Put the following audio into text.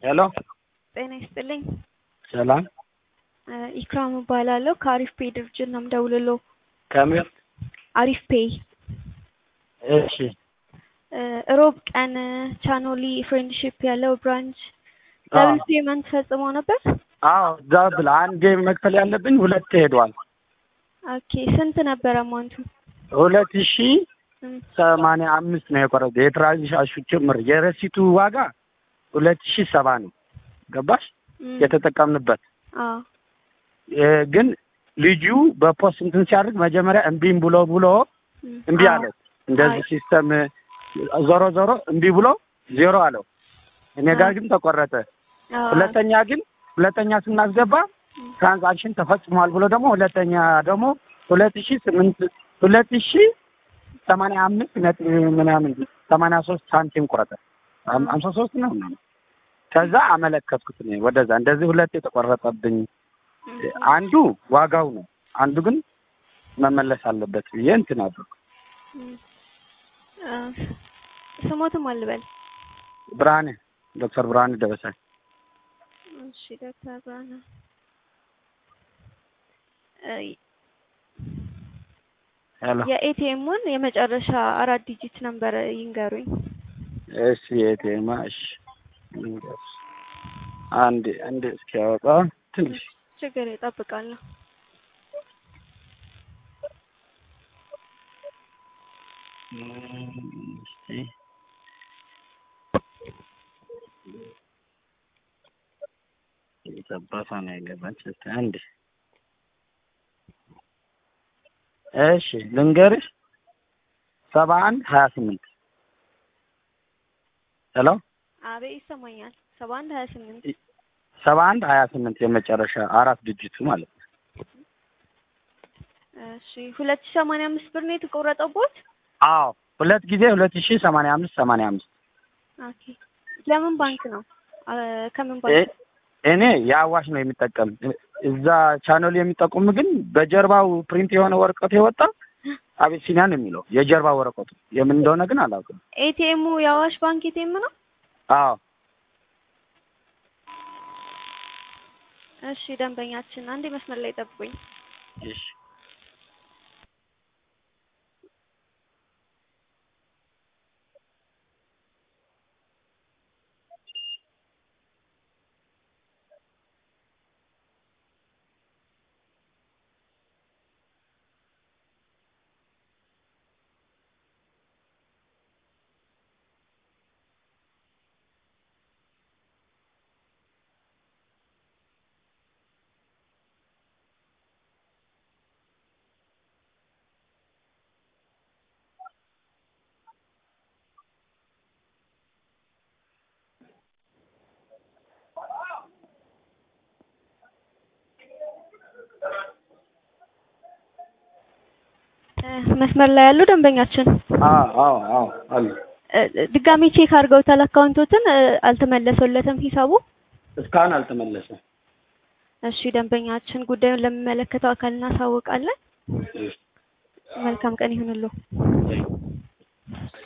ሄሎ ጤና ይስጥልኝ። ሰላም ኢክራም እባላለሁ ከአሪፍ ፔይ ድርጅት ነው የምደውልልዎ። ከምን? አሪፍ ፔይ እሺ ሮብ ቀን ቻኖሊ ፍሬንድሺፕ ያለው ብራንች ደብል ፔመንት ፈጽሞ ነበር። አዎ ዳብል አንድ መክፈል ያለብኝ ሁለት ሄዷል። ኦኬ ስንት ነበር አማውንቱ? ሁለት ሺ ሰማንያ አምስት ነው የቆረጠ የትራንዛክሽኑ ጭምር የረሲቱ ዋጋ ሁለት ሺ ሰባ ነው። ገባሽ? የተጠቀምንበት አዎ እ ግን ልጁ በፖስት እንትን ሲያደርግ መጀመሪያ እምቢም ብሎ ብሎ እምቢ አዎ። አለ። እንደዚህ ሲስተም ዞሮ ዞሮ እምቢ ብሎ ዜሮ አለው። እኔ ጋር ግን ተቆረጠ። አዎ። ሁለተኛ ግን ሁለተኛ ስናስገባ ትራንዛክሽን ተፈጽሟል ብሎ ደግሞ ሁለተኛ ደግሞ ሁለት ሺ ስምንት ሁለት ሺ ሰማንያ አምስት ነጥብ ምናምን ሰማንያ ሶስት ሳንቲም ቆረጠ። አም- አምሳ ሶስት ነው ምናምን። ከዛ አመለከትኩት እኔ ወደዛ እንደዚህ ሁለት የተቆረጠብኝ አንዱ ዋጋው ነው፣ አንዱ ግን መመለስ አለበት ብዬ እንትን አድርጉ። እ ስሞትም አልበል። ብርሃኔ ዶክተር ብርሃኔ ደበሳይ እሺ ዶክተር ብርሃነ እ ሄሎ የኤቲኤሙን የመጨረሻ አራት ዲጂት ነምበር ይንገሩኝ። እሺ የቴማ እሺ ልንገርሽ። አንድ አንድ እስኪያወጣ ትንሽ ችግር ይጠብቃለሁ። እም፣ እስኪ የጠባሳ ነው የገባች። እስኪ አንድ እሺ ልንገርሽ ሰባ አንድ ሀያ ስምንት ሄሎ አቤት ይሰማኛል። ሰባ አንድ ሀያ ስምንት ሰባ አንድ ሀያ ስምንት የመጨረሻ አራት ድጅቱ ማለት ነው። እሺ ሁለት ሺህ ሰማንያ አምስት ብር ነው የተቆረጠቦት? አዎ ሁለት ጊዜ ሁለት ሺ ሰማንያ አምስት ሰማንያ አምስት ኦኬ ለምን ባንክ ነው? አ፣ ከምን እ- ባንክ? እኔ የአዋሽ ነው የሚጠቀም። እዛ ቻናሉ የሚጠቁም ግን በጀርባው ፕሪንት የሆነ ወረቀት የወጣ አቤሲኒያ ነው የሚለው የጀርባ ወረቀቱ የምን እንደሆነ ግን አላውቅም። ኤቲኤሙ የአዋሽ ባንክ ኤቲኤም ነው? አዎ እሺ ደንበኛችን አንዴ መስመር ላይ ጠብቁኝ። እሺ እ፣ መስመር ላይ ያሉ ደንበኛችን አዎ አዎ አዎ አሉ እ፣ ድጋሚ ቼክ አድርገውታል አካውንቶትን እ፣ አልተመለሰለትም ሂሳቡ? እስካሁን አልተመለሰም። እሺ ደንበኛችን ጉዳዩን ለሚመለከተው አካል እናሳውቃለን። እሺ መልካም ቀን ይሁንልዎ።